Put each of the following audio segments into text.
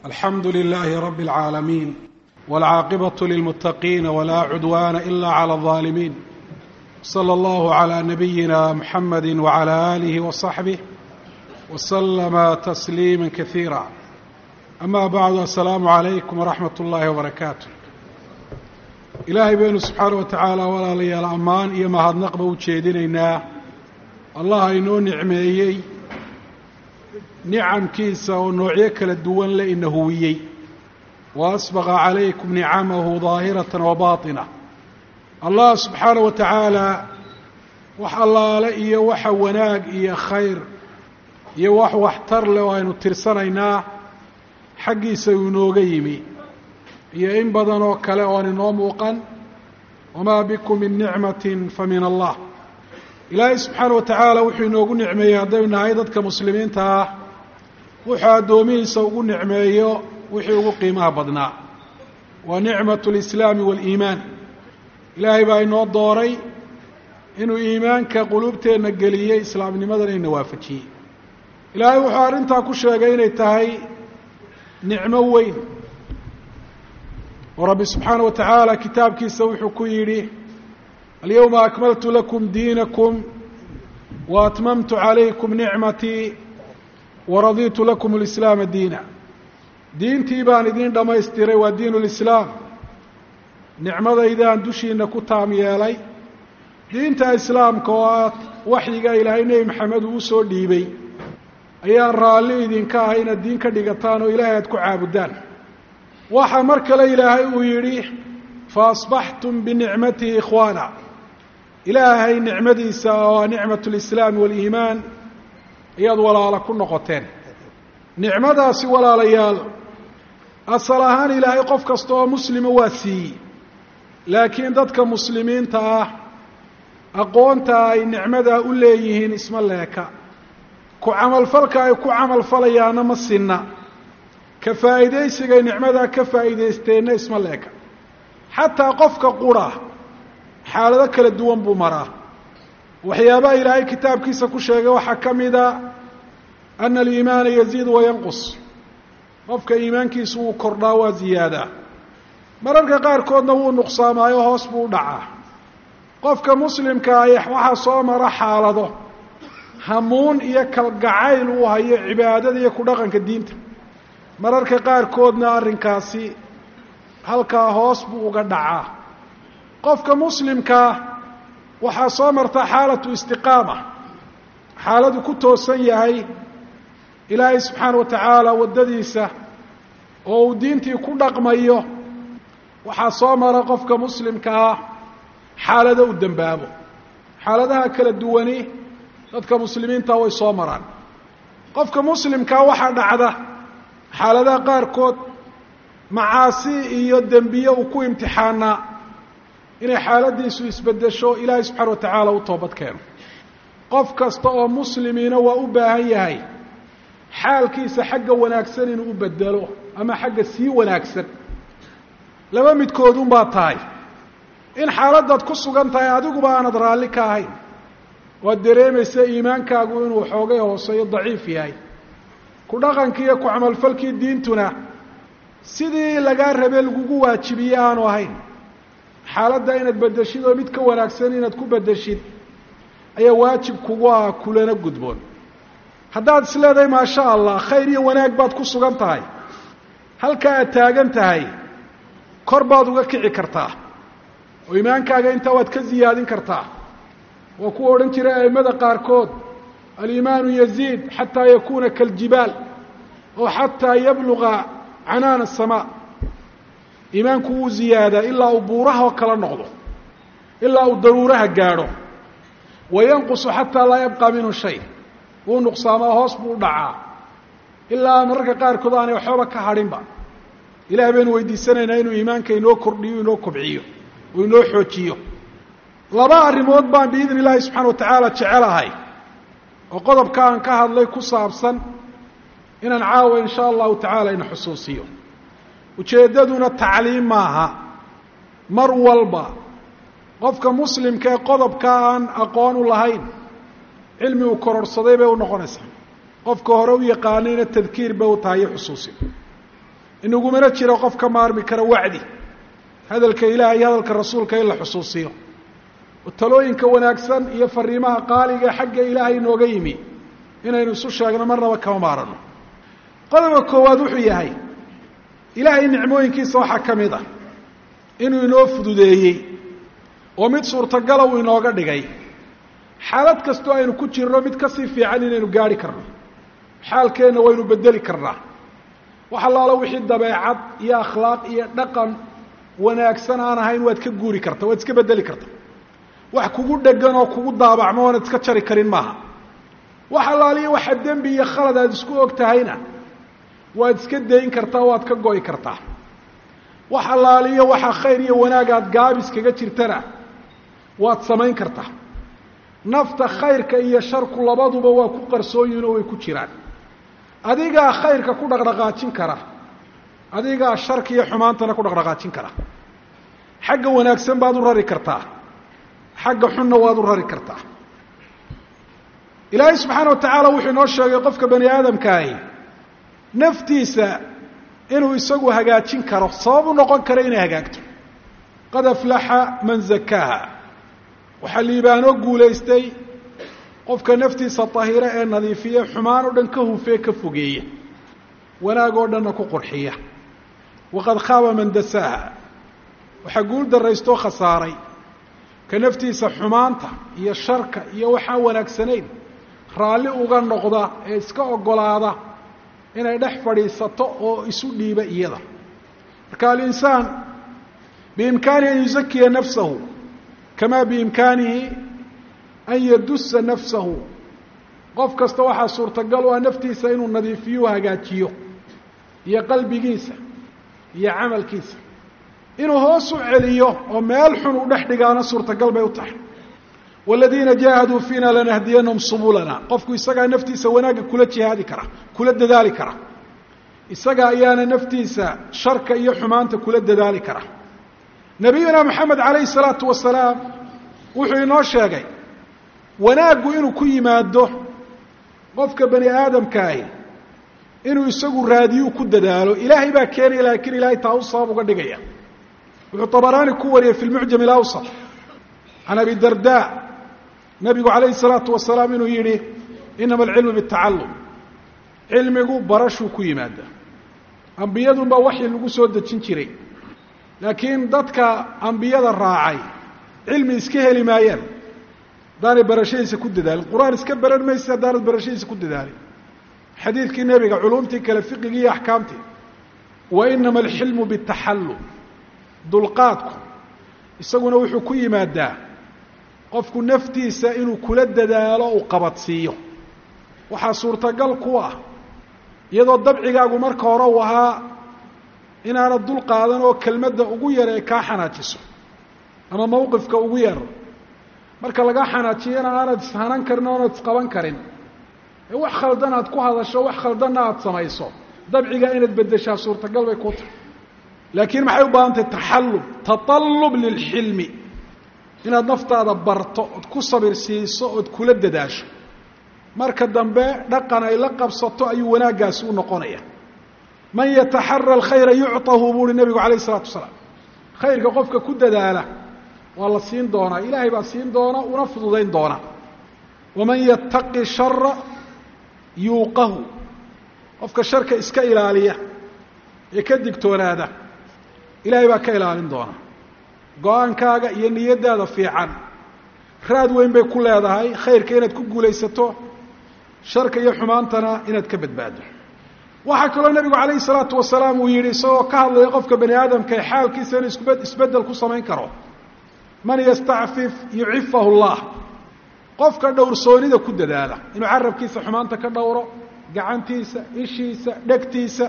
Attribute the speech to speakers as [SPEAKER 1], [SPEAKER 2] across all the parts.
[SPEAKER 1] alxamdu lilaahi rabi اlcaalamiin wاlcaaqibaة lilmuttaqiina wlaa cudwaana ila clى الظaalimiin slى اllahu عlى nabiyina mxamadi wعlى آlih وصaxbih wslama tasliima kasiira ama bacdu asalaamu عalaykum wraxmat اllahi wbarakaatu ilaahay baynu subxaana wa tacaala walaalayaal ammaan iyo mahadnaqba u jeedinaynaa allah inoo nicmeeyey nicamkiisa oo noocyo kala duwan le ina huwiyey wa asbaqa calaykum nicamahu daahiratan wa baatina allah subxaana wa tacaala wax allaale iyo waxa wanaag iyo khayr iyo wax waxtar leh oo aynu tirsanaynaa xaggiisa uu inooga yimi iyo in badan oo kale oon inoo muuqan wamaa bikum min nicmatin fa min allah ilaahay subxaana wa tacaala wuxuu inoogu nicmeeyey haddaynu nahay dadka muslimiinta ah wuxuu addoomihiisa ugu nicmeeyo wixii ugu qiimaha badnaa waa nicmatu lislaami waaliimaan ilaahay baa inoo dooray inuu iimaanka quluubteenna geliyey islaamnimadana ina waafajiyey ilaahay wuxuu arrintaa ku sheegay inay tahay nicmo weyn oo rabbi subxaana wa tacaala kitaabkiisa wuxuu ku yidhi alyawma akmaltu lakum diinakum wa atmamtu calaykum nicmatii waraditu lakum alislaama diina diintii baan idiin dhammaystiray waa diinu lislaam nicmadaydaan dushiina ku taam yeelay diinta islaamka oo ah waxyiga ilaahay nebi maxamed uu usoo dhiibay ayaan raalli idinka ah inaad diin ka dhigataan oo ilaahay aad ku caabudaan waxaa mar kale ilaahay uu yidhi fa asbaxtum binicmatihi ikhwaana ilaahay nicmadiisa oo nicmat lislaami waaliimaan ayaad walaalo ku noqoteen nicmadaasi walaalayaal asal ahaan ilaahay qof kasta oo muslima waa siiyey laakiin dadka muslimiinta ah aqoonta ay nicmadaa u leeyihiin isma leeka ku camalfalka ay ku camalfalayaana ma sinna ka faa'iidaysigay nicmadaa ka faa'iidaysteenna isma leeka xataa qofka qura xaalado kala duwan buu maraa waxyaabaha ilaahay kitaabkiisa ku sheegay waxaa ka mida ana aliimaana yaziid wayanqus qofka iimaankiisu wuu kordhaa waa ziyaadaa mararka qaarkoodna wuu nuqsaamaayo hoos buu u dhacaa qofka muslimka ay waxaa soo mara xaalado hamuun iyo kalgacayl uu hayo cibaadada iyo ku dhaqanka diinta mararka qaarkoodna arrinkaasi halkaa hoos buu uga dhacaa qofka muslimkaa waxaa soo marta xaalatu istiqaama xaaladu ku toosan yahay ilaahay subxaana wa tacaala waddadiisa oo uu diintii ku dhaqmayo waxaa soo mara qofka muslimka ah xaalado u dembaabo xaaladaha kala duwani dadka muslimiinta way soo maraan qofka muslimkaa waxaa dhacda xaaladaha qaarkood macaasi iyo dembiye uu ku imtixaanaa inay xaaladiisu isbedesho ilaahay subxaana wa tacaala u toobad keeno qof kasta oo muslimiina waa u baahan yahay xaalkiisa xagga wanaagsan inuu u bedelo ama xagga sii wanaagsan laba midkoodun baa tahay in xaaladaad ku sugan tahay adiguba aanad raalli ka ahayn waad dareemaysa iimaankaagu inuu xoogay hooseeyo daciif yahay ku dhaqankii iyo ku camalfalkii diintuna sidii lagaa rabee lagugu waajibiye aanu ahayn xaaladda inaad bedeshid oo mid ka wanaagsan inaad ku bedeshid ayaa waajib kugu ah kulana gudboon haddaad is leedahay maasha allah khayr iyo wanaag baad ku sugan tahay halkaa aad taagan tahay kor baad uga kici kartaa oo iimaankaaga intaa waad ka ziyaadin kartaa waa kuwa odhan jiray a'immada qaarkood aliimaanu yaziid xataa yakuuna kaljibaal oo xataa yabluga canaana asamaa iimaanku wuu ziyaadaa ilaa uu buuraha oo kala noqdo ilaa uu daruuraha gaadho wa yanqusu xataa laa yabqa minhu shay wuu nuqsaamaa hoos buu u dhacaa ilaa mararka qaarkood aanay waxbaba ka hadhinba ilahay baynu weydiisanaynaa inuu iimaanka inoo kordhiyo inoo kobciyo oo inoo xoojiyo laba arrimood baan biidni illaahi subxana wa tacaala jecelahay oo qodobka aan ka hadlay ku saabsan inaan caawa in sha allahu tacaala ina xusuusiyo ujeeddaduna tacliim maaha mar walba qofka muslimka ee qodobka aan aqoon u lahayn cilmi uu kororhsaday bay u noqonaysaa qofka hore u yaqaanayna tadkiir bay u tahay iyo xusuusin inagumana jiro qof ka maarmi kara wacdi hadalka ilaah iyo hadalka rasuulka in la xusuusiyo oo talooyinka wanaagsan iyo fariimaha qaaliga ee xagga ilaahay inooga yimi inaynu isu sheegno marnaba kama maarano qodobka koowaad wuxuu yahay ilaahay nicmooyinkiisa waxaa ka mid ah inuu inoo fududeeyey oo mid suurtagala uu inooga dhigay xaalad kastoo aynu ku jirno mid kasii fiican inaynu gaari karno xaalkeenna waynu bedeli karnaa wax allaalo wixii dabeecad iyo akhlaaq iyo dhaqan wanaagsan aan ahayn waad ka guuri karta waad iska bedeli karta wax kugu dhegan oo kugu daabacmo oonad iska jari karin maaha wax allaaliyo waxa dembi iyo khalad aad isku og tahayna waad iska dayn kartaa waad ka go'i kartaa wax allaaliyo waxa khayr iyo wanaag aad gaabis kaga jirtana waad samayn kartaa nafta khayrka iyo sharku labaduba waa ku qarsoonyihin oo way ku jiraan adigaa khayrka ku dhaqdhaqaajin kara adigaa sharka iyo xumaantana ku dhaqdhaqaajin kara xagga wanaagsan baad u rari kartaa xagga xunna waad u rari kartaa ilaahay subxaana wa tacaala wuxuu inoo sheegay qofka bani aadamkaahi naftiisa inuu isagu hagaajin karo sabab u noqon kara inay hagaagto qad aflaxa man zakaaha waxaa liibaanoo guulaystay qofka naftiisa tahira ee nadiifiya xumaan oo dhan ka hufee ka fogeeya wanaag oo dhanna ku qurxiya waqad khaaba man dasaaha waxaa guul daraystoo khasaaray ka naftiisa xumaanta iyo sharka iyo waxaan wanaagsanayn raalli uga noqda ee iska oggolaada inay dhex fadhiisato oo isu dhiiba iyada marka alinsaan biimkaanihi an yuzakiya nafsahu kama biimkaanihi an yadusa nafsahu qof kasta waxaa suurtagal u ah naftiisa inuu nadiifiyo hagaajiyo iyo qalbigiisa iyo camalkiisa inuu hoos u celiyo oo meel xun u dhex dhigaana suurtagal bay u tahay waladiina jaahaduu fiina lanahdiyanahum subulana qofku isagaa naftiisa wanaagga kula jihaadi kara kula dadaali kara isaga ayaana naftiisa sharka iyo xumaanta kula dadaali kara nabiyuna moxamed calayhi salaatu wasalaam wuxuu inoo sheegay wanaaggu inuu ku yimaado qofka bani aadamkaahi inuu isagu raadiyu ku dadaalo ilaahay baa keenaya laakiin ilaahay taa u sabab uga dhigaya wuxuu طabaraani ku wariyey fi lmucjam اlawsط can abi darda nabigu calayhi الsalaatu wasalaam inuu yihi inama alcilmu bالtacalum cilmigu barashuu ku yimaada ambiyadun baa waxyi lagu soo dejin jiray laakiin dadka ambiyada raacay cilmi iska heli maayaan haddaanay barashadiisa ku dadaalin qur-aan iska baran maysa haddaanad barashadiisa ku dadaalin xadiidkii nebiga culumtii kale fiqigii iyo axkaamtii wa inama alxilmu bitaxallum dulqaadku isaguna wuxuu ku yimaadaa qofku naftiisa inuu kula dadaalo uu qabadsiiyo waxaa suurtagal ku ah iyadoo dabcigaagu marka hore uu ahaa inaanad dul qaadan oo kelmadda ugu yar ee kaa xanaajiso ama mawqifka ugu yar marka lagaa xanaajiyana aanad ishanan karin oonad isqaban karin ee wax khaldan aad ku hadasho wax khaldanna aada samayso dabcigaa inaad beddeshaa suurtagal bay ku tahay laakiin maxay u baahan tahay taxallub taطallub lilxilmi inaad naftaada barto ood ku sabir siiso ood kula dadaasho marka dambe dhaqan ay la qabsato ayuu wanaaggaasi u noqonaya man yataxara alkhayra yucطahu buu uhi nebigu calayh isalaatu wasalaam khayrka qofka ku dadaala waa la siin doonaa ilaahay baa siin doona una fududayn doona waman yattaqi shara yuuqahu qofka sharka iska ilaaliya ee ka digtoonaada ilaahay baa ka ilaalin doona go-aankaaga iyo niyaddaada fiican raad weyn bay ku leedahay khayrka inaad ku guulaysato sharka iyo xumaantana inaad ka badbaado waxaa kaloo nebigu calayhi salaatu wasalaam uu yidhi isagoo ka hadlaya qofka bani aadamka ee xaalkiisa inuu isbe isbeddel ku samayn karo man yastacfif yucifahu llah qofka dhowrsoonida ku dadaala inuu carabkiisa xumaanta ka dhowro gacantiisa ishiisa dhegtiisa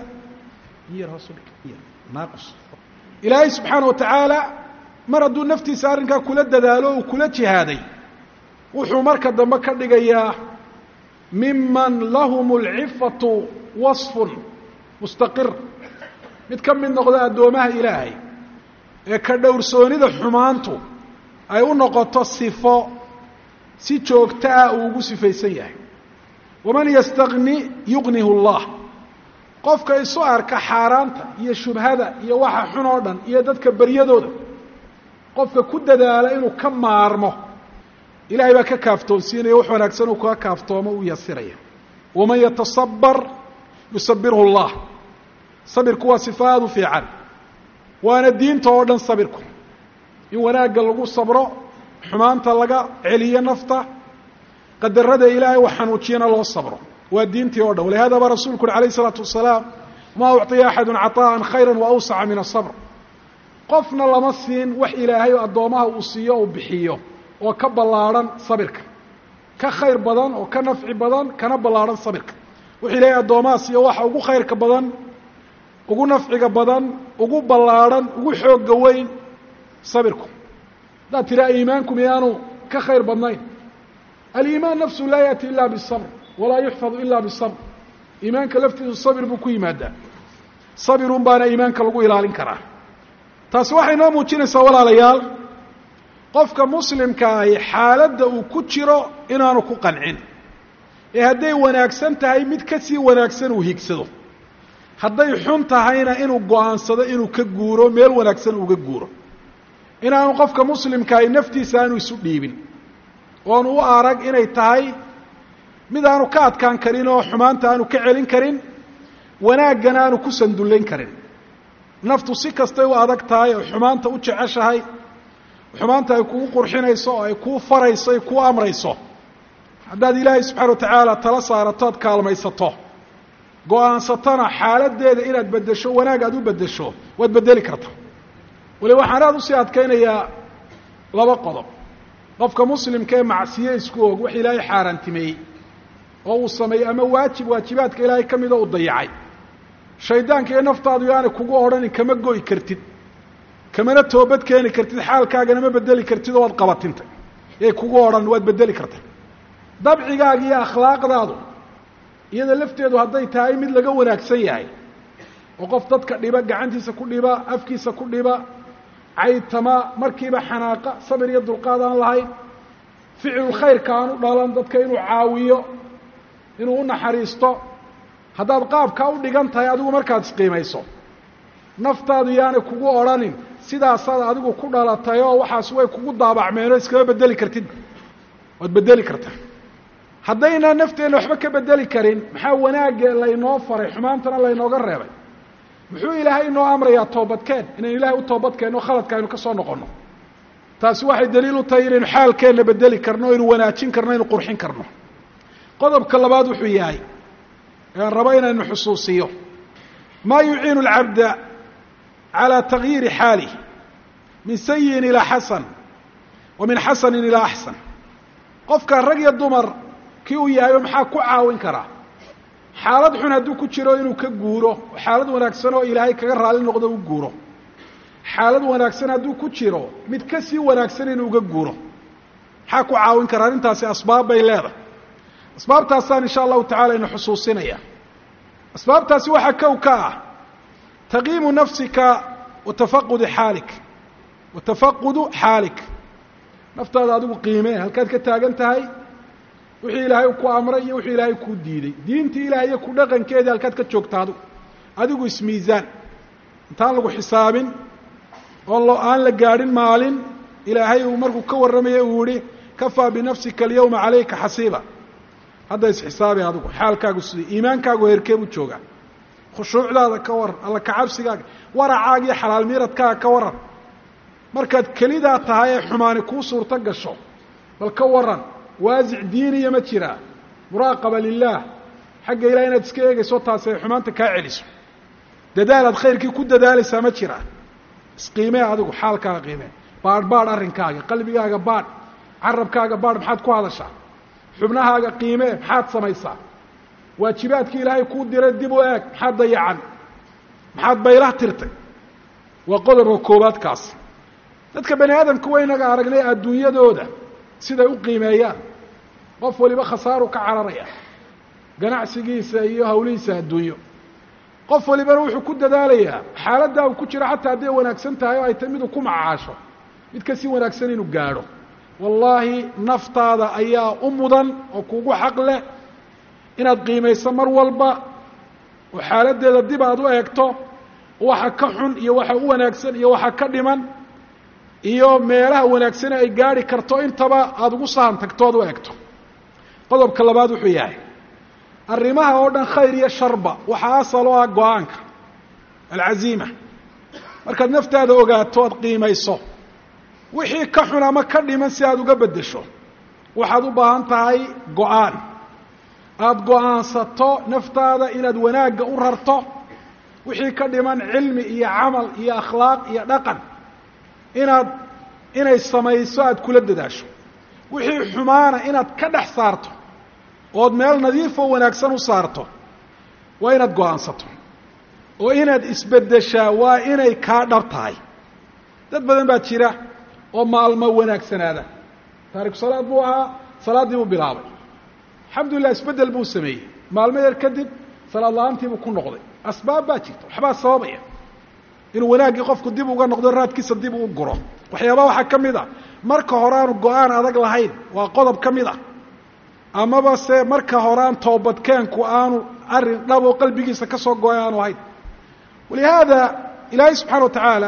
[SPEAKER 1] ilaahay subxaana wa tacaala mar hadduu naftiisa arrinkaa kula dadaalo uu kula jihaaday wuxuu marka dambe ka dhigayaa miman lahum alcifatu wasfun mustaqir mid ka mid noqda addoomaha ilaahay ee ka dhowrsoonida xumaantu ay u noqoto sifo si joogto ah uu ugu sifaysan yahay waman yastagni yugnihu llah qofka isu arka xaaraanta iyo shubhada iyo waxa xun oo dhan iyo dadka beryadooda qofka ku dadaala inuu ka maarmo ilahay baa ka kaaftoonsiinaya wax wanaagsan uu kaga kaaftoomo u yasiraya waman yatasabar yusabirhu اllah sabirku waa sifa aada u fiican waana diinta oo dhan sabirku in wanaagga lagu sabro xumaanta laga celiyo nafta qadarada ilaahay wax xanuujiyana loo sabro waa diintii o dhan walihada baa rasulku uri alayh الsalaatu wasalaam ma ucطiya axadu caطaءa khayra waawsaca min الصabr qofna lama siin wax ilaahay addoomaha uu siiyo uu bixiyo oo ka ballaarhan sabirka ka khayr badan oo ka nafci badan kana ballaarhan sabirka wuxuu ilaahay addoomaha siiyo waxa ugu khayrka badan ugu nafciga badan ugu ballaarhan ugu xooga weyn sabirku haddaad tiraa iimaanku miyaanu ka khayr badnayn aliimaan nafsu laa yaأti ila bالصabr walaa yuxfadu ila bالصabr iimaanka laftiisu sabir buu ku yimaadaa sabirun baana iimaanka lagu ilaalin karaa taasi waxay noo muujinaysaa walaalayaal qofka muslimka ahi xaaladda uu ku jiro inaanu ku qancin ee hadday wanaagsan tahay mid ka sii wanaagsan uu higsado hadday xun tahayna inuu go-aansado inuu ka guuro meel wanaagsan uga guuro inaanu qofka muslimka ahi naftiisa aanu isu dhiibin oonu u arag inay tahay mid aanu ka adkaan karin oo xumaanta aanu ka celin karin wanaaggana aanu ku sandullayn karin naftu si kastay u adag tahay oo xumaanta u jeceshahay xumaanta ay kugu qurxinayso oo ay kuu farayso ay kuu amrayso haddaad ilaahay subxana wa tacaala tala saarato ad kaalmaysato go-aansatona xaaladdeeda inaad beddesho wanaag aad u beddesho waad beddeli karta wali waxaan aada usii adkaynayaa laba qodob qofka muslimka ee macsiye isku og wax ilaahay xaaraantimeeyey oo uu sameeyey ama waajib waajibaadka ilaahay ka mida uu dayacay shaydaanka iyo naftaadu yaanay kugu odhanin kama go'i kartid kamana toobad keeni kartid xaalkaagana ma bedeli kartid oo waad qabatintay yay kugu odhan waad bedeli karta dabcigaaga iyo akhlaaqdaadu iyada lafteedu hadday tahay mid laga wanaagsan yahay oo qof dadka dhiba gacantiisa ku dhiba afkiisa ku dhiba caytama markiiba xanaaqa sabir iyo dulqaad aan lahayn ficilul khayrka aan u dhalan dadka inuu caawiyo inuu u naxariisto haddaad qaabkaa u dhigan tahay adigu markaad isqiimayso naftaadu yaanay kugu odhanin sidaasaad adigu ku dhalatay oo waxaas way kugu daabacmeenoo iskama bedeli kartid waad bedeli kartaa haddaynaan nafteenna waxba ka bedeli karin maxaa wanaagga laynoo faray xumaantana laynooga reebay muxuu ilaahay inoo amrayaa toobadkeen inaynu ilahay u toobadkeenno khaladka aynu ka soo noqonno taasi waxay daliil u tahay inaynu xaalkeenna bedeli karno aynu wanaajin karno aynu qurxin karno qodobka labaad wuxuu yahay ean rabo inaynu xusuusiyo maa yuciinu alcabda calى tagyiiri xaalih min sayiin ilaa xasan wa min xasanin ilaa axsan qofka rag iyo dumar kii uu yahayo maxaa ku caawin karaa xaalad xun hadduu ku jiro inuu ka guuro xaalad wanaagsan oo ilaahay kaga raali noqdo u guuro xaalad wanaagsan hadduu ku jiro mid ka sii wanaagsan inuu uga guuro maxaa ku caawin karaa arrintaasi asbaab bay leedahay asbaabtaasaan insha allahu tacala ina xusuusinaya asbaabtaasi waxaa kow ka ah taqiimu nafsika wa tafaqudi xaalik wa tafaqudu xaalik naftaada adigu qiimee halkaad ka taagan tahay wixii ilaahay ku amray iyo wixii ilaahay kuu diiday diintii ilahay iyo ku dhaqankeedii halkaad ka joogta adigu adigu ismiisaan intaan lagu xisaabin oo aan la gaadhin maalin ilaahay uu markuu ka warramaya uu yihi kafaa binafsika alyawma calayka xasiiba hadda isxisaabi adigu xaalkaagu sidii iimaankaagu heerkee buu joogaa khushuucdaada ka waran alla kacabsigaaga waracaaga iyo xalaal miiradkaaga ka waran markaad kelidaa tahay ee xumaani kuu suurto gasho bal ka waran waasic diiniya ma jiraa muraaqaba lilaah xagga ilaah inaad iska eegayso taasi ay xumaanta kaa celiso dadaal aad khayrkii ku dadaalaysaa ma jiraa isqiimee adigu xaalkaaga qiimee baadh baadh arrinkaaga qalbigaaga baadh carabkaaga baadh maxaad ku hadashaa xubnahaaga qiimee maxaad samaysaa waajibaadkii ilaahay kuu diray dib u eeg maxaad dayacan maxaad baylah tirtay waa qodobka koowaad kaasi dadka bani aadamka waynaga aragnay adduunyadooda siday u qiimeeyaan qof waliba khasaaru ka cararaya ganacsigiisa iyo hawlihiisa adduunyo qof walibana wuxuu ku dadaalayaa xaaladdaa uu ku jiro xataa hadday wanaagsan tahay oo ay tahay miduu ku macaasho mid kasii wanaagsan inuu gaadho wallaahi naftaada ayaa u mudan oo kugu xaq leh inaad qiimayso mar walba oo xaaladdeeda dib aad u eegto waxa ka xun iyo waxa u wanaagsan iyo waxa ka dhiman iyo meelaha wanaagsane ay gaari karto intaba aada ugu sahan tagto oad u eegto qodobka labaad wuxuu yahay arrimaha oo dhan khayr iyo sharba waxaa asal oo ah go-aanka alcaziima markaad naftaada ogaato oad qiimayso wixii ka xun ama ka dhiman si aada uga beddesho waxaad u baahan tahay go-aan aada go-aansato naftaada inaad wanaagga u rarto wixii ka dhiman cilmi iyo camal iyo akhlaaq iyo dhaqan inaad inay samayso aada kula dadaasho wixii xumaana inaad ka dhex saarto ood meel nadiifoo wanaagsan u saarto waa inaad go-aansato oo inaad isbeddeshaa waa inay kaa dhab tahay dad badan baa jira oo maalmo wanaagsanaada taariku salaad buu ahaa salaaddii buu bilaabay alxamdulillah isbeddel buu sameeyey maalmo yar kadib salaad la-aantiibuu ku noqday asbaab baa jirta waxbaa sababaya inuu wanaaggii qofku dib uga noqdo raadkiisa dib uu guro waxyaabaa waxaa ka mid a marka hore aanu go-aan adag lahayn waa qodob ka mid a amaba se marka hore aan toobadkeenku aanu arrin dhab oo qalbigiisa ka soo go-ay aanu ahayn walihaada ilaahay subxana wa tacaala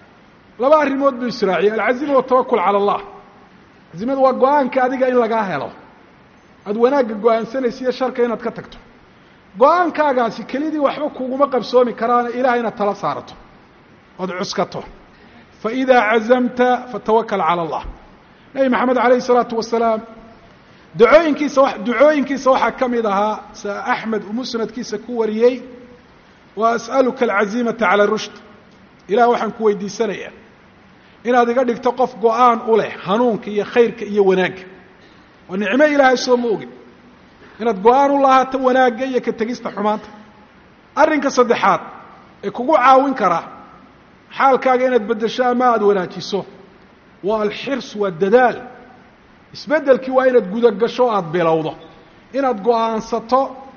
[SPEAKER 1] laba arrimood buu israaciyey alcazima watawakul cala allah cazimadu waa go-aanka adiga in lagaa helo aada wanaagga go-aansanaysa iyo sharka inaad ka tagto go-aankaagaasi kelidii waxba kuguma qabsoomi karaana ilahay inaad tala saarato ood cuskato faidaa cazamta fatawakal cala allah nebi maxamed alayh isalaatu wasalaam ducooyinkiisa ducooyinkiisa waxaa ka mid ahaa sa axmed uu musnadkiisa ku wariyey wa as'aluka alcazimata cala rushd ilah waxaan ku weydiisanayaa inaad iga dhigto qof go-aan u leh hanuunka iyo khayrka iyo wanaagga waa nicmo ilaahay soo ma ogin inaad go-aan u lahaato wanaagga iyo ka tegista xumaanta arrinka saddexaad ee kugu caawin kara xaalkaaga inaad beddesho ama aada wanaajiso waa alxirs waa dadaal isbeddelkii waa inaad gudagasho aada bilowdo inaad go-aansato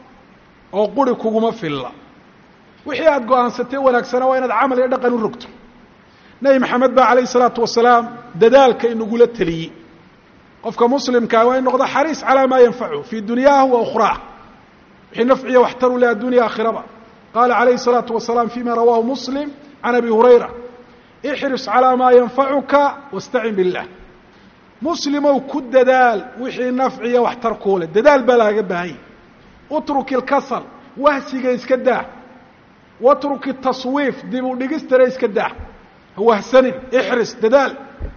[SPEAKER 1] oo quri kuguma filla wixii aada go-aansatee wanaagsana waa inaad camal iyo dhaqan u rogto nebi maxamed baa calayhi isalaatu wasalaam dadaalka inagula teliyey qofka muslimkaa waa in noqdo xariis calaa maa yanfachu fii dunyaahu wa ukhraah wixii nafciya waxtaru leh addunya aakhiraba qaala calayhi الsalaatu wasalaam fima rawaahu muslim can abi hurayra ixris calaa maa yanfacuka wastacin billah muslimow ku dadaal wixii nafciya waxtar kuu leh dadaal baa laaga baahanya utruk ilkasal wahsiga iska daa watruk itaswiif dib u dhigistana iska daa ha wahsanin ixris dadaal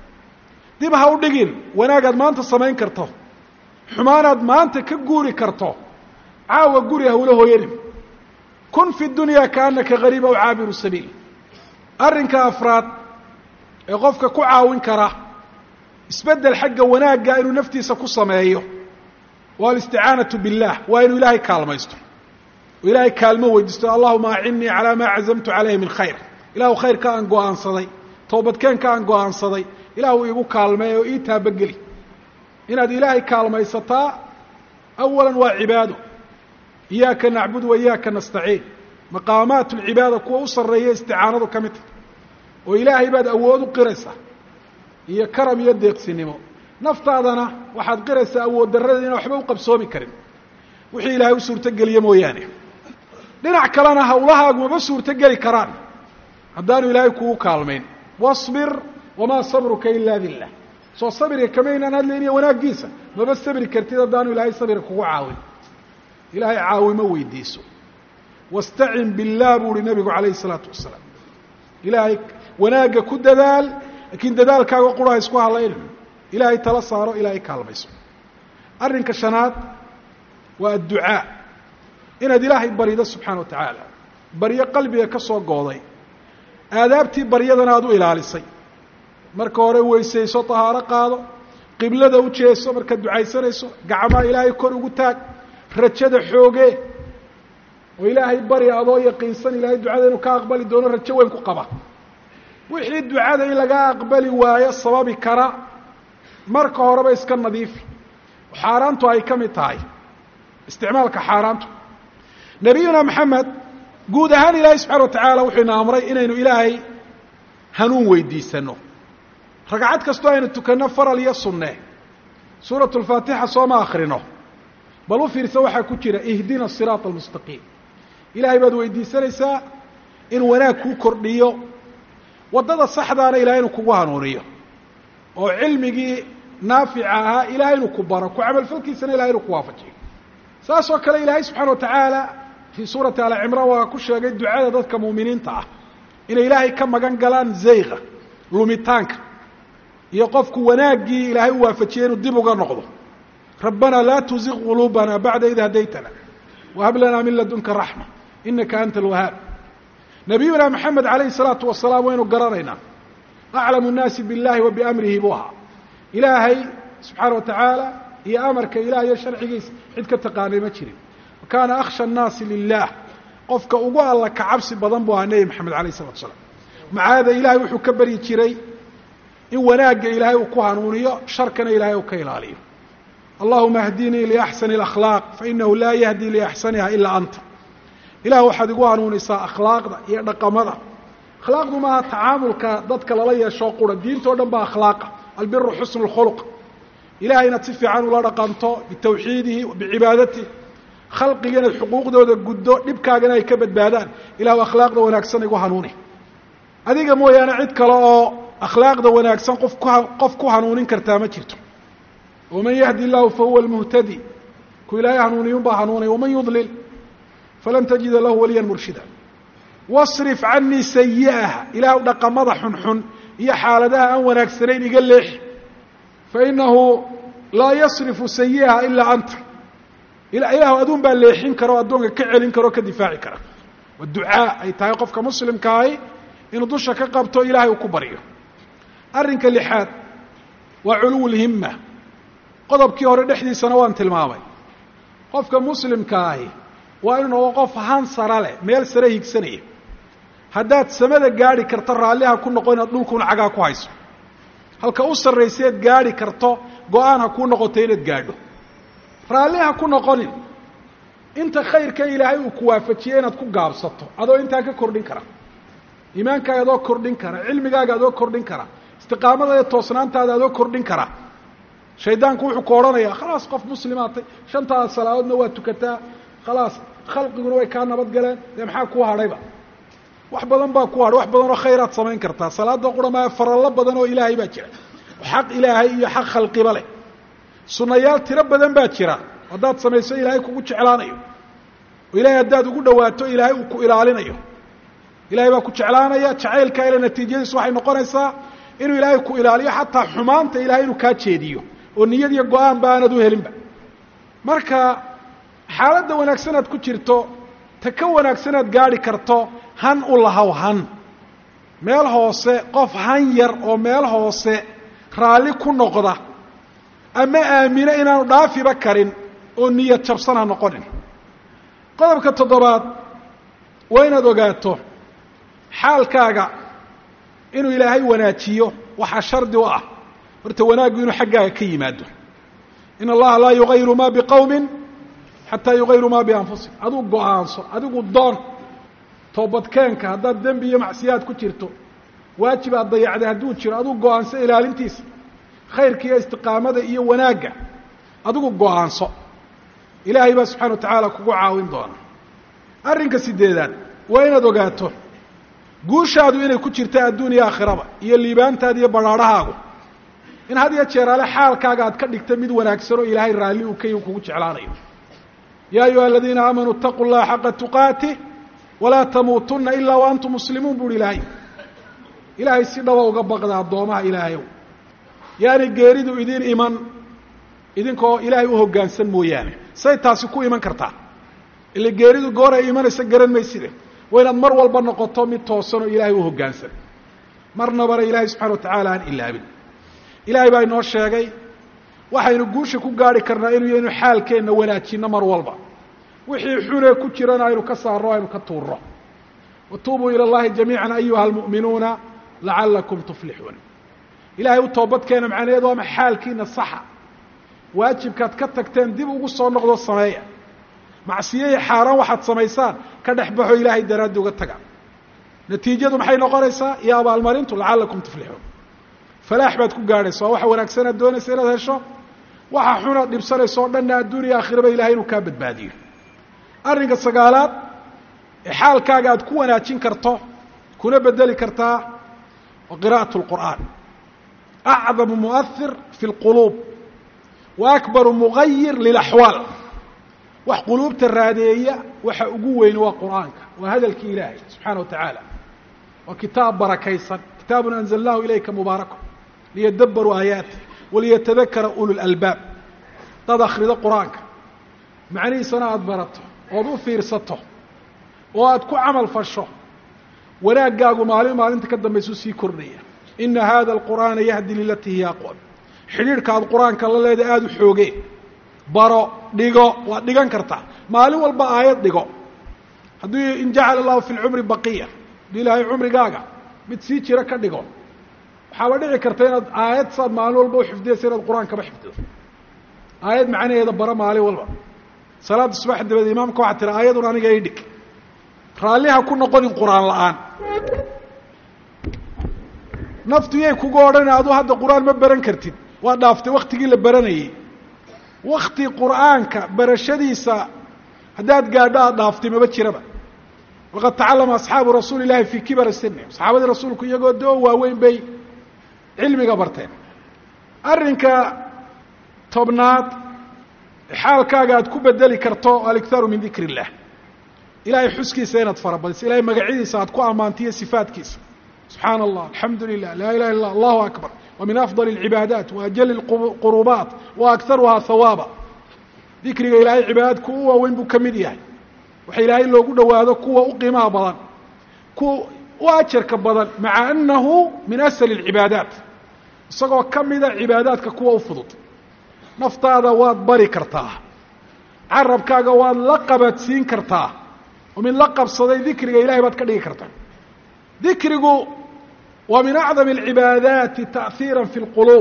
[SPEAKER 1] dib ha u dhigin wanaagaad maanta samayn karto xumaanaad maanta ka guuri karto caawa guri hawla hooyanin kun fi dunya kaanaka gariib aw caabiru sabiil arrinka afraad ee qofka ku caawin kara isbeddel xagga wanaagga inuu naftiisa ku sameeyo waa alisticaanatu billah waa inuu ilaahay kaalmaysto oo ilaahay kaalmo weydiisto allahuma acinnii calaa maa cazamtu calayhi min khayr ilahu khayrka aan go-aansaday toobadkeenka aan go-aansaday ilahu iigu kaalmeey oo ii taabageli inaad ilaahay kaalmaysataa awala waa cibaado iyaaka nacbud wa iyaaka nastaciin maqaamaat lcibaada kuwa u sarreeya isticaanadu ka mid tahy oo ilaahay baad awood u qiraysaa iyo karam iyo deeqsinimo naftaadana waxaad qiraysaa awood darrada inaan waxba u qabsoomi karin wixii ilaahay u suurtogeliye mooyaane dhinac kalena hawlahaagu maba suurtogeli karaan haddaanu ilaahay kugu kaalmayn wasbir wamaa sabruka ilaa billah soo sabirka kamaynaan hadlayniyo wanaaggiisa maba sabri kartid haddaanu ilaahay sabirka kugu caawin ilaahay caawimo weydiiso wastacin billah buu uhi nabigu calayhi isalaatu wasalaam ilaahay wanaagga ku dadaal laakiin dadaalkaaga qura ha isku halaynin ilaahay tala saaro ilaahay kaalmayso arrinka shanaad waa adducaa inaad ilaahay barido subxaana wa tacaala baryo qalbiga ka soo gooday aadaabtii baryadana aada u ilaalisay marka hore weysayso tahaaro qaado qiblada u jeeso markaad ducaysanayso gacmaha ilaahay kor ugu taag rajada xoogee oo ilaahay bari adoo yaqiinsan ilaahay ducada inuu ka aqbali doono rajo weyn ku qaba wixii ducada in laga aqbali waayo sababi kara marka horeba iska nadiifi xaaraantu ay ka mid tahay isticmaalka xaaraantu nabiyuna maxamed guud ahaan ilaahay subxana wa tacaala wuxuu ina amray inaynu ilaahay hanuun weydiisano ragcad kastoo aynu tukanno faral iyo sunne suuratu lfaatixa sooma akrino bal u fiirsa waxaa ku jira ihdina siraata almustaqiim ilaahay baad weydiisanaysaa inuu wanaag kuu kordhiyo waddada saxdaana ilahay inuu kugu hanuuniyo oo cilmigii naafica ahaa ilahay inuu ku baro ku camalfalkiisana ilahay inuu ku waafajiyo saas oo kale ilaahay subxana wa tacaala fii suurati alcimraan waa ku sheegay ducada dadka muuminiinta ah inay ilaahay ka magan galaan zayqa lumitaanka iyo qofku wanaaggii ilaahay u waafajiyey inuu dib uga noqdo rabbanaa laa tuziq quluubana bacda id hadaytana wahab lanaa min ladunka raxma inaka anta alwahaab nabiyuna maxamed alayhi salaatu wasalaam waynu garanaynaa aclamu nnaasi biاllahi wa biamrihi buu ahaa ilaahay subxaana wa tacaala iyo amarka ilah iyo sharcigiisa cid ka taqaanay ma jirin kaana akhsha annaasi lilah qofka ugu alla ka cabsi badan buu ahaa nebi maxamed alayh isalatu salaam macaada ilahay wuxuu ka baryi jiray in wanaagga ilaahay uu ku hanuuniyo sharkana ilahay uu ka ilaaliyo allahuma ahdinii liaxsani اlakhlaaq fainahu laa yahdi liaxsaniha ilaa anta ilah waxaad igu hanuunisaa akhlaaqda iyo dhaqamada akhlaaqdu maaha tacaamulka dadka lala yeeshoo qura diintao dhan baa akhlaaqa albiru xusnu اlkhuluq ilahay inaad si fiican ula dhaqanto bitawxiidihi bicibaadatihi khalqiga inaad xuquuqdooda guddo dhibkaagana ay ka badbaadaan ilahu akhlaaqda wanaagsan igu hanuuni adiga mooyaane cid kale oo akhlaaqda wanaagsan qof ku qof ku hanuunin kartaa ma jirto waman yahdi illahu fahuwa almuhtadi ku ilaahay hanuuniyun baa hanuunay waman yudlil falan tajida lahu waliyan murshida wasrif canii sayi'aha ilaah dhaqamada xunxun iyo xaaladaha aan wanaagsanayn iga leexi fainahu laa yasrifu sayi'aha ilaa anta ilaahu aduun baa leexin kara oo addoonka ka celin kara oo ka difaaci kara waa ducaa ay tahay qofka muslimkaahi inuu dusha ka qabto ilahay uu ku baryo arrinka lixaad waa culuw lhimma qodobkii hore dhexdiisana waan tilmaamay qofka muslimkaahi waa inuu noqo qof han sara leh meel sare higsanaya haddaad samada gaadhi karto raalliha ku noqo inaad dhulkuuna cagaa ku hayso halka u sarrayseed gaadhi karto go-aan ha kuu noqoto inaad gaadho raalli ha ku noqonin inta khayrka ilaahay uu ku waafajiye inaad ku gaabsato adoo intaa ka kordhin kara iimaankaaga adoo kordhin kara cilmigaaga adoo kordhin kara istiqaamada iyo toosnaantaada adoo kordhin kara shaydaanku wuxuu ku odhanayaa khalaas qof muslimaatay shantaada salaadoodna waa tukataa khalaas khalqiguna way kaa nabad galeen dee maxaa kuu hadhayba wax badan baa ku hadhay wax badan oo khayraad samayn kartaa salaada qura maa farallo badan oo ilaahay baa jira xaq ilaahay iyo xaq khalqiba leh sunayaal tiro badan baa jira haddaad samayso ilaahay kugu jeclaanayo oo ilahay haddaad ugu dhawaato ilaahay uu ku ilaalinayo ilahay baa ku jeclaanaya jacaylkaa ile natiijadiisu waxay noqonaysaa inuu ilaahay ku ilaaliyo xataa xumaanta ilahay inuu kaa jeediyo oo niyad iyo go-aan ba aanad u helinba marka xaaladda wanaagsanaad ku jirto ta ka wanaagsanaad gaadhi karto han u lahaw han meel hoose qof han yar oo meel hoose raalli ku noqda ama aamino inaanu dhaafiba karin oo niyad jabsan ha noqonin qodobka toddobaad waa inaad ogaato xaalkaaga inuu ilaahay wanaajiyo waxaa shardi u ah horta wanaaggu inuu xaggaaga ka yimaado in allaha laa yugayiru ma biqowmin xataa yugayiru ma bianfusihim aduu go-aanso adigu doon toobadkeenka haddaad dembi iyo macsiyaad ku jirto waajib aad dayacday hadduu jiro aduu go-aanso ilaalintiisa khayrka iyo istiqaamada iyo wanaagga adigu go-aanso ilaahay baa subxana wa tacaala kugu caawin doona arrinka sideedaad waa inaad ogaato guushaadu inay ku jirta adduun iyo aakhiraba iyo liibaantaada iyo badhaadhahaagu in had iyo jeeraale xaalkaaga aad ka dhigta mid wanaagsan oo ilaahay raalli uu ka kugu jeclaanayo yaa ayuha aladiina aamanuu itaquu llaha xaqa tuqaatih walaa tamuutunna ilaa wa antum muslimuun buuhi ilaahay ilaahay si dhaba uga baqda addoomaha ilaahayow yaani geeridu idin iman idinkoo ilaahay u hoggaansan mooyaane say taasi ku iman kartaa ila geeridu goor ay imanaysa garan mayside waa inaad mar walba noqoto mid toosan oo ilaahay u hoggaansan marnabana ilaahay subxana wa tacaala aan ilaabin ilaahay baa inoo sheegay waxaynu guusha ku gaari karnaa inuu yaynu xaalkeenna wanaajinno mar walba wixii xunee ku jirana aynu ka saarno aynu ka tuurno watuubuu ila اllahi jamiica ayuha almu'minuuna lacalakum tuflixuun ilahay u toobadkeena macnaheed waama xaalkiina saxa waajibkaad ka tagteen dib ugu soo noqdo sameeya macsiyahii xaaraan waxaad samaysaan ka dhex baxo ilaahay daraaddi uga taga natiijadu maxay noqonaysaa iyo abaalmarintu lacalakum tuflixuun falaax baad ku gaadhaysa waa waxa wanaagsanaad doonaysa inaad hesho waxa xunaad dhibsanaysa oo dhanna adduuniya aakhiraba ilahay inuu kaa badbaadiyo arrinka sagaalaad ee xaalkaaga aad ku wanaajin karto kuna bedeli kartaa wa qira'aة الqur'an acdamu muؤhir fi اlquluub wa akbaru mugayir lilaxwaal wax quluubta raadeeya waxa ugu weyn waa qur'aanka waa hadalkii ilaahay subxaana wa tacaala waa kitaab barakaysan kitaabun anzalnahu ilayka mubaarako liyadabaruu aayaati waliyatadakara ulu lalbaab dad akhrido qur-aanka macnihiisana aada barato ood u fiirsato oo aada ku camal fasho wanaaggaagu maalin maalinta ka dambaysu sii kordhaya ina hada alqur'aana yahdi lilatii hiya aqwam xidhiidhka aad qur-aanka la leedahay aada u xoogee baro dhigo waad dhigan kartaa maalin walba aayad dhigo haddii in jacala allahu fi lcumri baqiya haddii ilaahay cumrigaaga mid sii jira ka dhigo waxaaba dhici karta inaad aayad saad maalin walba uxifdiyaysa inaad qur-aankaba xifdido aayad macnaheeda bara maalin walba salaada subax dabadeed imaamka waxaa tira aayadun aniga i dhig raalliha ku noqonin qur-aan la-aan naftu yay kuga odhan adu hadda qur-aan ma baran kartid waa dhaaftay waktigii la baranayey wakti qur'aanka barashadiisa haddaad gaadho aada dhaaftay maba jiraba waqad tacalama asxaabu rasuuli llahi fii kibari sini saxaabadii rasuulku iyagoo doo waaweyn bay cilmiga barteen arrinka tobnaad xaalkaaga aad ku bedeli karto aliktharu min dikr illah ilahay xuskiisa inaad farabadiso ilahay magacyadiisa aad ku ammaantiyo sifaatkiisa subxaana allah alxamdu lilah laa ilaha illa allahu akbar wa min afdal اlcibaadaat wa ajali اlqurubaat wa akharuhaa hawaaba dikriga ilaahay cibaadaadku u waaweyn buu ka mid yahay waxa ilaahay loogu dhowaado kuwa u qiimaha badan kuwa u ajarka badan maca anahu min asl اlcibaadaat isagoo ka mida cibaadaadka kuwa u fudud naftaada waad bari kartaa carabkaaga waad la qabadsiin kartaa oo mid la qabsaday dikriga ilahay baad ka dhigi kartaa dikrigu waa min acdam alcibaadaati ta'hiira fi lquluub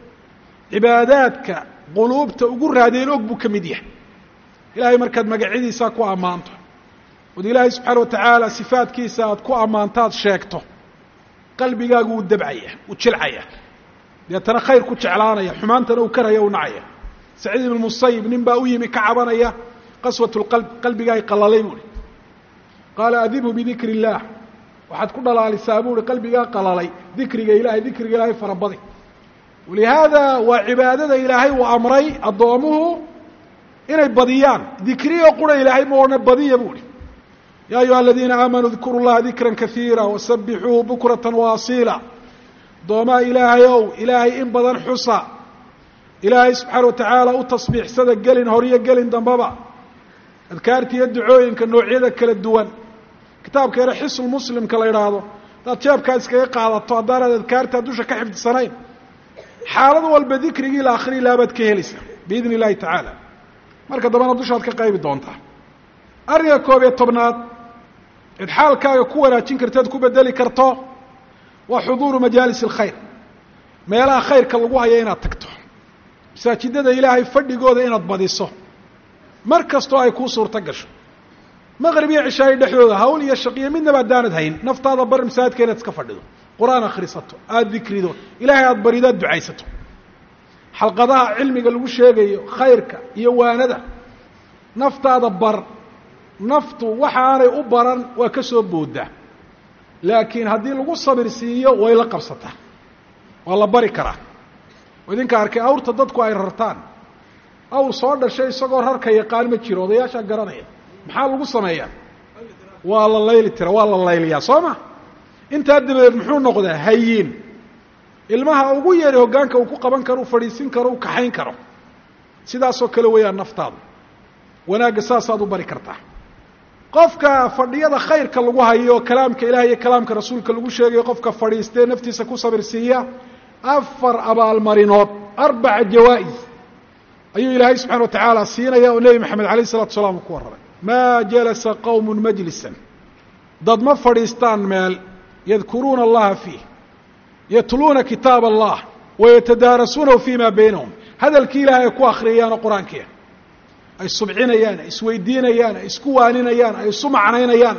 [SPEAKER 1] cibaadaadka quluubta ugu raadeen og buu ka mid yahay ilahay markaad magacyadiisa ku ammaanto ood ilaahay subxaana wa tacaala sifaadkiisa aad ku ammaantaad sheegto qalbigaagu wuu dabcaya wuu jilcaya deetana khayr ku jeclaanaya xumaantana uu karaya u nacaya saciid ibn musayib nin baa u yimi ka cabanaya qaswat lqalb qalbigaay qalalay buuhi qaala adibhu bidikri illaah waxaad ku dhalaalisaa buuhi qalbigaa qalalay dikriga ilahay dikriga ilaahay farabadi walihaada waa cibaadada ilaahay uu amray addoomuhu inay badiyaan dikriyo qura ilaahay ma odhana badiya buuhi ya ayuha aladiina aamanuu dkuru llaha dikra kaiira wasabixuuhu bukrata waasiila addoomaha ilaahay ow ilaahay in badan xusa ilaahay subxaana wa tacaala u tasbiixsada gelin horiyo gelin dambaba adkaarta iyo ducooyinka noocyada kala duwan kitaabka yare xisul muslimka la idhaahdo haddaad jeebkaa iskaga qaadato haddaanaad adkaartaa dusha ka xifdisanayn xaalad walba dikrigii la akhri laha baad ka helaysaa biidn illahi tacaala marka dambena dushaad ka qaybi doontaa arrinka koob iyo tobnaad eed xaalkaaga ku wanaajin karto ead ku bedeli karto waa xuduuru majaalis alkhayr meelaha khayrka lagu haya inaad tagto masaajidada ilaahay fadhigooda inaad badiso mar kastoo ay kuu suurto gasho maqrib iyo cishaayo dhexdooda hawl iyo shaqiyo midnaba haddaanad hayn naftaada bar masaajidka inaad iska fadhido qur-aan akhrisato aada dikrido ilaahay aada barido aad ducaysato xalqadaha cilmiga lagu sheegayo khayrka iyo waanada naftaada bar naftu waxaanay u baran waa ka soo boodaa laakiin haddii lagu sabir siiyo way la qabsataa waa la bari karaa oo idinka arkay awrta dadku ay rartaan awr soo dhashay isagoo rarka yaqaan ma jiro odayaashaa garanaya maxaa lagu sameeyaa waa la layli tira waa la layliyaa soo ma intaa dabadeed muxuu noqdaa hayiin ilmaha ugu yari hoggaanka uu ku qaban karo u fadhiisin karo u kaxayn karo sidaasoo kale weeyaan naftaadu wanaagga saasaad u bari kartaa qofka fadhiyada khayrka lagu hayo kalaamka ilaah iyo kalaamka rasuulka lagu sheegayo qofka fadhiistee naftiisa ku sabir siiya afar abaalmarinood arbaca jawaa-is ayuu ilaahay subxana wa tacaala siinaya oo nebi maxamed alayh isalatu salaam uu ku warramay maa jalasa qowmun majlisan dad ma fadhiistaan meel yadkuruuna allaha fiih yatluuna kitaab allah wayatadaarasuunahu fima baynahum hadalkii ilahay ay ku akriyayaanoo qur-aankiia ay subcinayaan ay isweydiinayaan ay isku waaninayaan ay isu macnaynayaan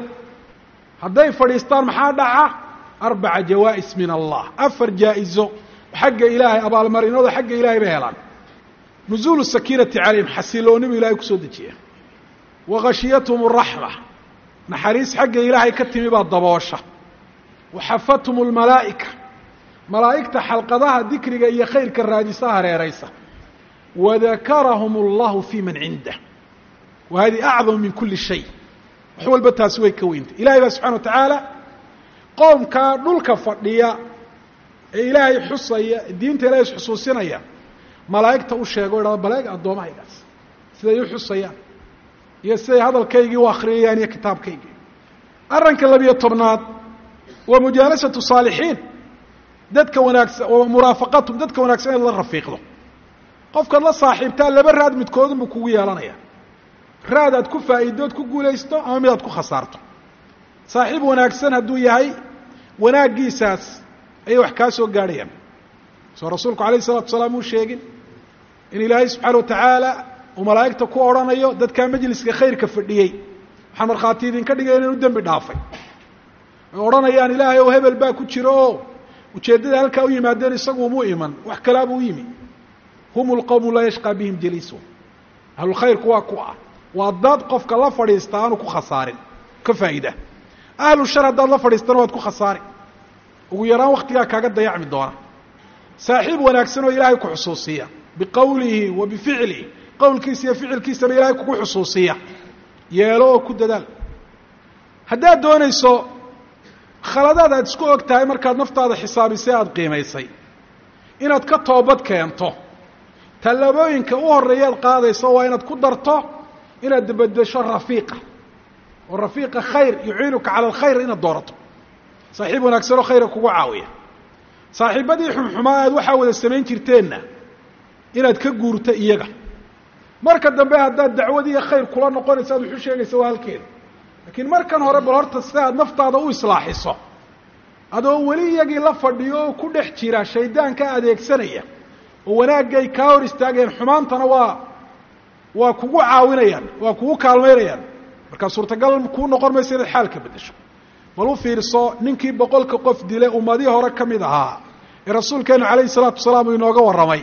[SPEAKER 1] hadday fadhiistaan maxaa dhaca arbaca jawaa'is min allah afar jaa-izo xagga ilaahay abaalmarinooda xagga ilahay bay helaan nuzuulu sakiinati calayhim xasiloonibu ilahay kusoo dejiya wa khashiyathum raxma naxariis xagga ilaahay ka timi baa daboosha waxafathum lmalaa'ika malaa'igta xalqadaha dikriga iyo khayrka raadisa hareeraysa wadakarahum allahu fi man cindah wa hadi acdamu min kuli shay wax walba taasi way ka weyntay ilahay baa subxana wa tacaala qoomkaa dhulka fadhiya ee ilaahay xusaya diinta ilahay isxusuusinaya malaa'igta u sheego o idhahdo baleeg addoommahaygaas siday u xusayaan iyo siday hadalkaygii u akhriyayaan iyo kitaabkaygii arranka labiyo tobnaad waa mujaalasatu saalixiin dadka wanaagsan muraafaqatum dadka wanaagsan inaad la rafiiqdo qofkaad la saaxiibtaa laba raad midkoodunbuu kugu yeelanaya raad aad ku faa'iidood ku guulaysto ama mid aad ku khasaarto saaxiib wanaagsan hadduu yahay wanaaggiisaas ayay wax kaa soo gaadhayaan soo rasuulku alayh isalatu wasalaam uu sheegin in ilaahay subxaana wa tacaala uu malaa'igta ku odhanayo dadkaa majliska khayrka fadhiyey waxaan markhaati idinka dhigaya inanu dembi dhaafay ay odhanayaan ilaahay ow hebel baa ku jiro oo ujeeddada halkaa u yimaadeen isagu umu iman wax kalaabuu u yimi hum lqowmu laa yashqaa bihim jaliisu ahlulkhayrku waa ku ah waa dad qofka la fadhiista aanu ku khasaarin ka faa'ida ahlu shar haddaad la fadhiistana waad ku khasaari ugu yaraan waktigaa kaaga dayacmi doona saaxiib wanaagsan oo ilaahay ku xusuusiya biqowlihi wa bificlihi qowlkiisa iyo ficilkiisaba ilaahay kugu xusuusiya yeelo oo ku dadaal haddaad doonayso khaladaad aad isku og tahay markaad naftaada xisaabisay aada qiimaysay inaad ka toobad keento tallaabooyinka u horreeyaad qaadayso waa inaad ku darto inaad bedesho rafiiqa oo rafiiqa khayr yuciinuka cala alkhayr inaad doorato saaxiib wanaagsan oo khayra kugu caawiya saaxiibadii xumxumaa aad waxaa wada samayn jirteenna inaad ka guurto iyaga marka dambe haddaad dacwad iyo khayr kula noqonayso aad wuxu sheegaysa waa halkeeda laakiin markan hore bal horta si aad naftaada u islaaxiso adoo weli iyagii la fadhiyo oo ku dhex jira shaydaanka adeegsanaya oo wanaagay kaa hor istaagayaan xumaantana waa waa kugu caawinayaan waa kugu kaalmaynayaan markaa suurtagal kuu noqon mayso inaad xaalka beddesho bal u fiirso ninkii boqolka qof dile ummadii hore ka mid ahaa ee rasuulkeenu calayhi salaatu wasalaam uu inooga warramay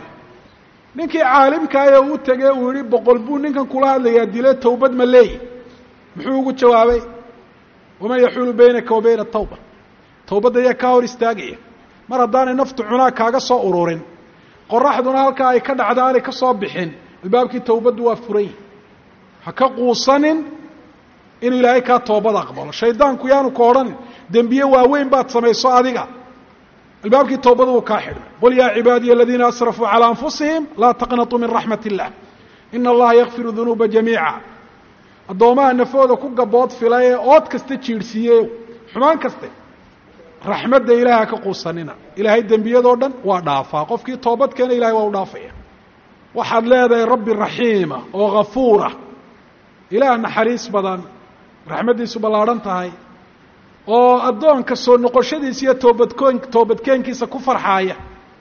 [SPEAKER 1] ninkii caalimkaa ee uu tegey uu yihi boqol buu ninkan kula hadlayaa dile tawbad ma leeyi muxuu ugu jawaabay waman yaxuulu baynaka wa bayna tawba tawbadda ayaa kaa hor istaagaya mar haddaanay naftu cunaa kaaga soo ururin qoraxduna halkaa ay ka dhacda aanay ka soo bixin albaabkii tawbaddu waa furan yihi ha ka quusanin inuu ilaahay kaa toobad aqbalo shaydaanku yaanu ka odhanin dembiye waaweyn baad samayso adiga albaabkii tawbada wuu kaa xidhmay qul yaa cibaadiya aladiina asrafuu calaa anfusihim laa taqnatuu min raxmat illah ina allaha yakfiru dunuuba jamiica addoomaha nafooda ku gabood fila ee ood kasta jiidhsiiye xumaan kaste raxmadda ilaahay ha ka quusanina ilaahay dembiyadoo dhan waa dhaafaa qofkii toobad keena ilahay waa u dhaafaya waxaad leedahay rabbi raxiima oo ghafuura ilaah naxariis badan raxmaddiisu ballaadhan tahay oo addoonka soo noqoshadiisa iyo toobadkoon toobadkeenkiisa ku farxaaya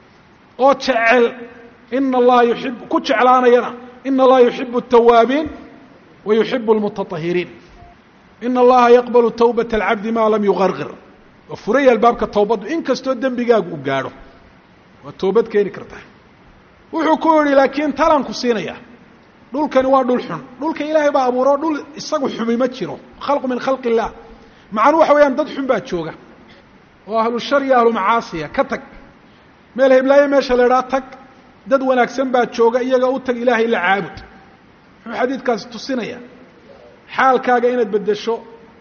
[SPEAKER 1] oo jecel ina allaha yuib ku jeclaanayana ina allaha yuxibu الtawaabiin wa yuxibu اlmutatahiriin ina allaha yaqbalu tawbata alcabdi maa lam yugargir waa furaya albaabka towbaddu in kastoo dembigaagu u gaadho waa toobad keeni kartaa wuxuu ku yihi laakiin talanku siinaya dhulkani waa dhul xun dhulka ilaahay baa abuuro dhul isagu xumi ma jiro khalqu min khalqi illah macnuu waxa weeyaan dad xun baa jooga oo ahlu shar iyo ahlu macaasiya ka tag meel heblaayo meesha la idhaha tag dad wanaagsan baa jooga iyaga u tag ilaahay la caabud muxuu xadiidkaasi tusinaya xaalkaaga inaad beddesho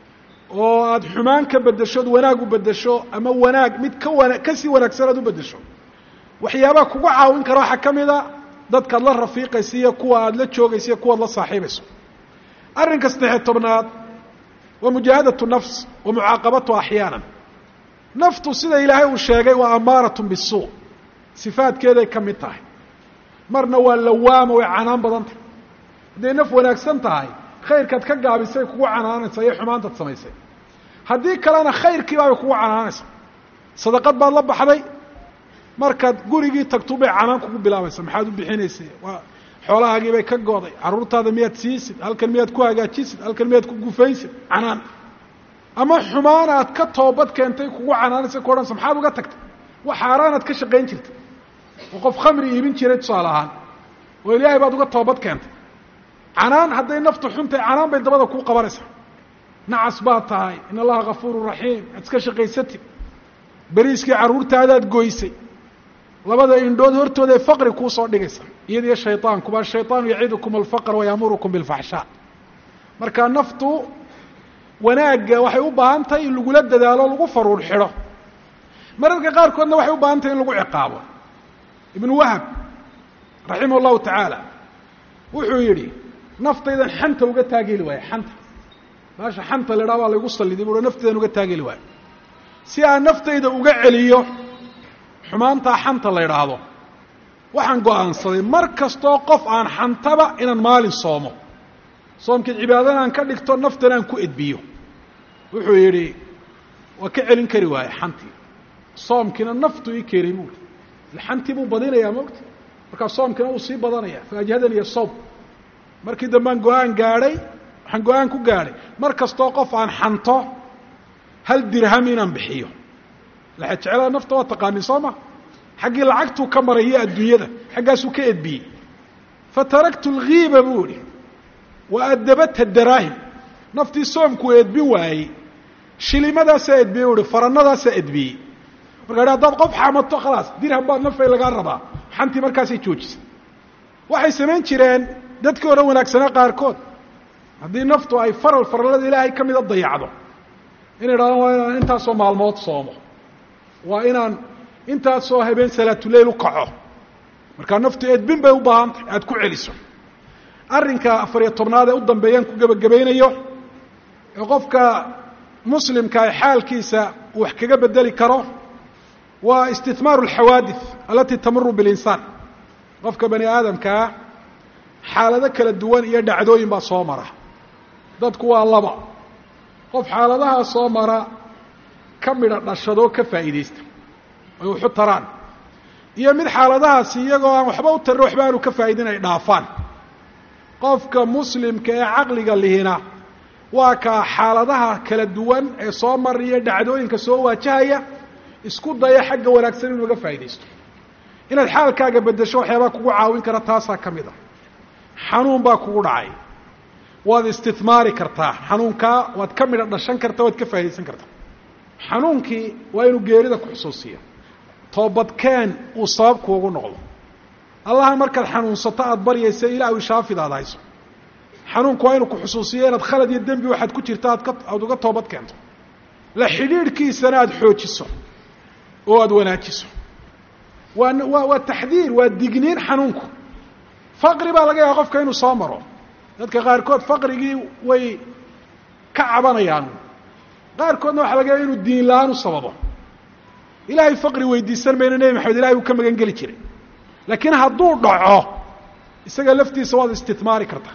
[SPEAKER 1] oo aada xumaan ka beddesho od wanaag u beddesho ama wanaag mid ka wana kasii wanaagsan aad u beddesho waxyaabaha kugu caawin kara waxaa ka mid a dadkaad la rafiiqaysa iyo kuwa aada la joogaysa iyo kuwaad la saaxiibayso arrinka saddexiy tobnaad waa mujaahadatu nafs wa mucaaqabatu axyaanan naftu sida ilaahay uu sheegay waa amaaratun bisuu sifaadkeeday ka mid tahay marna waa lawaama way canaan badan tahay hadday naf wanaagsan tahay khayrkaad ka gaabisay kugu canaanaysaa iyo xumaantaad samaysay haddii kalena khayrkiibaabay kugu canaanaysaa sadaqad baad la baxday markaad gurigii tagtu bay canaan kugu bilaabaysa maxaad u bixinaysay waa xoolahaagii bay ka gooday carruurtaada miyaad siisid halkan miyaad ku hagaajisid halkan miyaad ku gufaysid canaan ama xumaan aad ka toobad keentay kugu canaanaysa ku odhanaysa maxaad uga tagtay wax xaaraanaad ka shaqayn jirtay oo qof khamri iibin jiray tusaale ahaan oo ilaahay baad uga toobad keentay canaan hadday naftu xuntahay canaan bay dabada kuu qabanaysaa nacas baad tahay in allaha gafuuru raxiim aad iska shaqaysatid beriiskii carruurtaadaad goysay labada indhood hortooda ee faqri kuu soo dhigaysa iyadiyo shayطaankuba ashayطaanu yacidukum alfaqr wayaamurukum biاlfaxshaa marka naftu wanaagga waxay u baahan tahay in lagula dadaalo lagu faruur xidho mararka qaarkoodna waxay u baahan tahay in lagu ciqaabo ibnu wahab raximah اllahu tacaala wuxuu yidhi naftaydan xanta uga taageli waayo xanta baasha xanta la idhaha baa laygu salliday buu naftaydan uga taageli waayo si aan naftayda uga celiyo xumaantaa xanta la idhaahdo waxaan go-aansaday mar kastoo qof aan xantaba inaan maalin soomo soomkii cibaadana aan ka dhigto naftana aan ku edbiyo wuxuu yidhi waa ka celin kari waaye xantii soomkiina naftu ii keenay buui xantii buu badinayaa mogta markaa soomkiina uu sii badanaya faajhadan iyo soob markii dambean go-aan gaadhay waxaan go-aan ku gaadhay mar kastoo qof aan xanto hal dirham inaan bixiyo laxa jeclada nafta waa taqaanin soo ma xaggii lacagtuu ka maray iyo adduunyada xaggaasuu ka edbiyey fataraktu alghiiba buu ihi wa adabata daraahim naftii soomkuu edbin waayey shilimadaasaa edbiyey u ihi faranadaasaa edbiyey marka idhi hadaad qof xamato khalaas dirham baad nafay lagaa rabaa xantii markaasay joojisay waxay samayn jireen dadkii hore wanaagsanaa qaarkood haddii naftu ay faral farallada ilaahay ka mida dayacdo inay idhahdaan waa inaan intaasoo maalmood soomo waa inaan intaasoo habeen salaatuleyl u kaco markaa naftu edbin bay u baahan tahay aada ku celiso arrinka afariyo tobnaad ee u dambeeyaan ku gebagabaynayo ee qofka muslimka ay xaalkiisa uu wax kaga bedeli karo waa istihmaaru alxawaadith alati tamuru bilinsaan qofka bani aadamkaa xaalado kala duwan iyo dhacdooyin baa soo mara dadku waa laba qof xaaladahaa soo mara ka midha dhashadoo ka faa'iidaysta ay waxu taraan iyo mid xaaladahaasi iyagoo aan waxba u tarin waxba aanu ka faa'idin ay dhaafaan qofka muslimka ee caqliga lihina waa kaa xaaladaha kala duwan ee soo mariya dhacdooyinka soo waajahaya isku daya xagga wanaagsan inuu uga faa'idaysto inaad xaalkaaga beddesho waxyaabaa kugu caawin kara taasaa ka mid a xanuun baa kugu dhacay waad istihmaari kartaa xanuunkaa waad ka midha dhashan kartaa waad ka faa'idaysan kartaa xanuunkii waa inuu geerida ku xusuusiya toobadkeen uu sabab kuugu noqdo allaha markaad xanuunsato aada baryaysa ilaa ishaafid aada hayso xanuunku waa inuu ku xusuusiyo inaad khalad iyo dembi waxaad ku jirta aad ka aada uga toobad keento la xidhiidhkiisana aada xoojiso oo aada wanaajiso waa waa waa taxdiir waa digniin xanuunku faqri baa laga yaaba qofka inuu soo maro dadka qaarkood faqrigii way ka cabanayaan qaarkoodna waxaa laga yaaba inuu diin la-aan u sababo ilaahay faqri weydiisan mayno nebi maxamed ilahay uu ka magan geli jiray laakiin hadduu dhaco isaga laftiisa waad istihmaari kartaa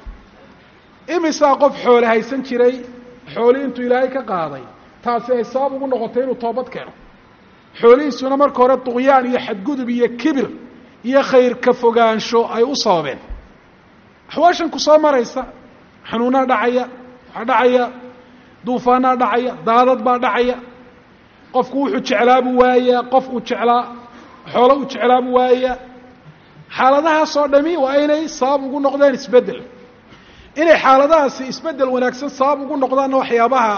[SPEAKER 1] imisaa qof xoole haysan jiray xooli intuu ilaahay ka qaaday taasi ay sabab ugu noqotay inuu toobad keeno xoolihiisuna marka hore duqyaan iyo xadgudub iyo kibir iyo khayr ka fogaansho ay u sababeen axwaashan ku soo maraysa xanuunaa dhacaya waxaa dhacaya duufaanaa dhacaya daadad baa dhacaya qofku wuxuu jeclaabuu waayaa qof uu jeclaa xoolo uu jeclaabuu waayaa xaaladahaasoo dhami waa inay sabab ugu noqdeen isbeddel inay xaaladahaasi isbeddel wanaagsan sabab ugu noqdaanna waxyaabaha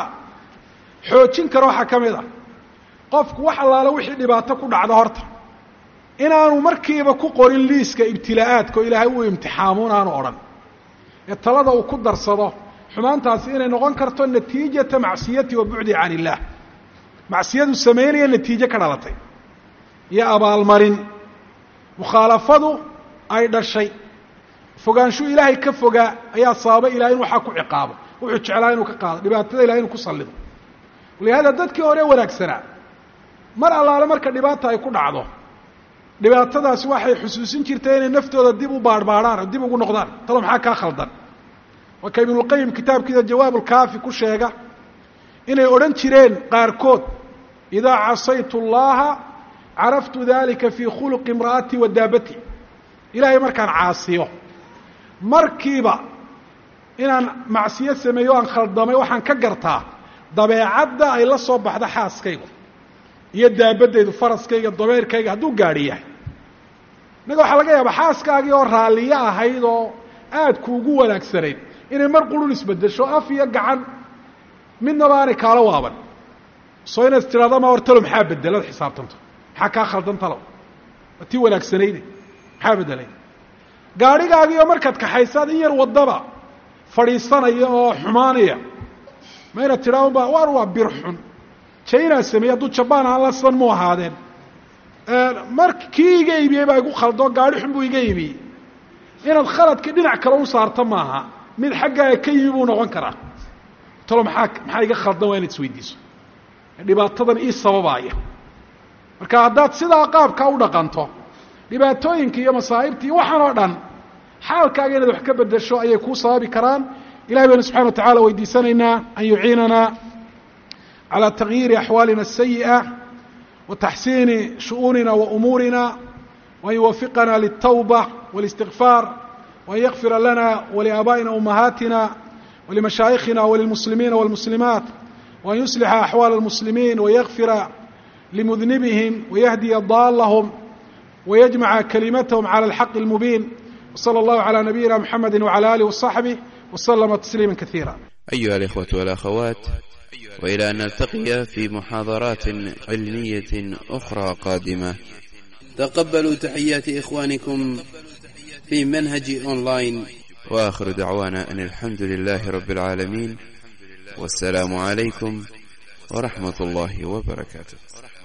[SPEAKER 1] xoojin kara waxaa ka mid a qofku wax allaala wixii dhibaato ku dhacda horta inaanu markiiba ku qorin liiska ibtilaa'aadka oo ilaahay uu imtixaamuun aanu odhan ee talada uu ku darsado xumaantaasi inay noqon karto natiijata macsiyati wa bucdi can illaah macsiyadu samaynaya natiijo ka dhalatay iyo abaalmarin mukhaalafadu ay dhashay fogaanshuu ilaahay ka fogaa ayaa sababa ilahay in waxaa ku ciqaabo wuxuu jeclaa inuu ka qaado dhibaatada ilahay inuu ku sallido walihaada dadkii hore wanaagsanaa mar allaale marka dhibaata ay ku dhacdo dhibaatadaasi waxay xusuusin jirtay inay naftooda dib u baarhbaadhaan oo dib ugu noqdaan talo maxaa kaa khaldan waa ka ibnulqayim kitaabkiisa jawaabulkaafi ku sheega inay odhan jireen qaarkood idaa casaytu llaha caraftu dalika fii khuluqi imra'ati wa daabati ilaahay markaan caasiyo markiiba inaan macsiyo sameeyo o aan khaldamay waxaan ka gartaa dabeecadda ay la soo baxda xaaskaygu iyo daabadaydu faraskayga dabeerkayga hadduu gaadhi yahay innaga waxaa laga yaabaa xaaskaagii oo raalliyo ahayd oo aad kuugu wanaagsanayd inay mar qurun isbeddesho af iyo gacan midnaba aanay kaala waaban soo inaad tidhahdo ma hortalo maxaa bedelad xisaabtanto maxaa kaa khaldan talow waa tii wanaagsanayde maxaa bedelay gaadhigaagii oo markaad kaxaysaad in yar waddaba fadhiisanaya oo xumaanaya ma inaad tidhahdo ba waar waa bir xun jainaa sameeyey hadduu jabaan aan la sidan mu ahaadeen mar kii iga iibiyey baa igu khaldoo gaadhi xun buu iga iibiyey inaad khaladkii dhinac kale u saarto maaha mid xaggaaga ka yimi buu noqon karaa talo maxaa maxaa iga khaldan waa inaad isweydiiso dhibaatadan ii sababaaya marka haddaad sidaa qaabkaa u dhaqanto dhibaatooyinka iyo masaa'ibta iyo waxaan oo dhan xaalkaaga inaad wax ka bedesho ayay kuu sababi karaan ilahay baynu subxana wa tacala weydiisanaynaa an yuciinana calى تغyiiri أxwaalina السayiئة وتaxsiini shuؤuunina وأmuurina وأn yuwafiqana للتوبة والاستغفاar وأn ykfira lana وlآbائina أmahaatina ولمashaayikhina وللمسلimiina والمسلiمaaت وأn يuصلxa أxوال المسلimiin ويغfira لمذنبهم ويهdiya ضالهم ويجمعa كلiمتهم عlى الحق المبين وصلى الله على نبيina محمد وعلى آله وصحبه وسلم تسليما كثيرا
[SPEAKER 2] أيها الإخوة والأخوات وإلى أن نلتقي في محاضرات علمية أخرى قادمة
[SPEAKER 3] تقبلوا تحيات إخوانكم في منهج أونلاين
[SPEAKER 2] وآخر دعوانا أن الحمد لله رب العالمين والسلام عليكم ورحمة الله وبركاته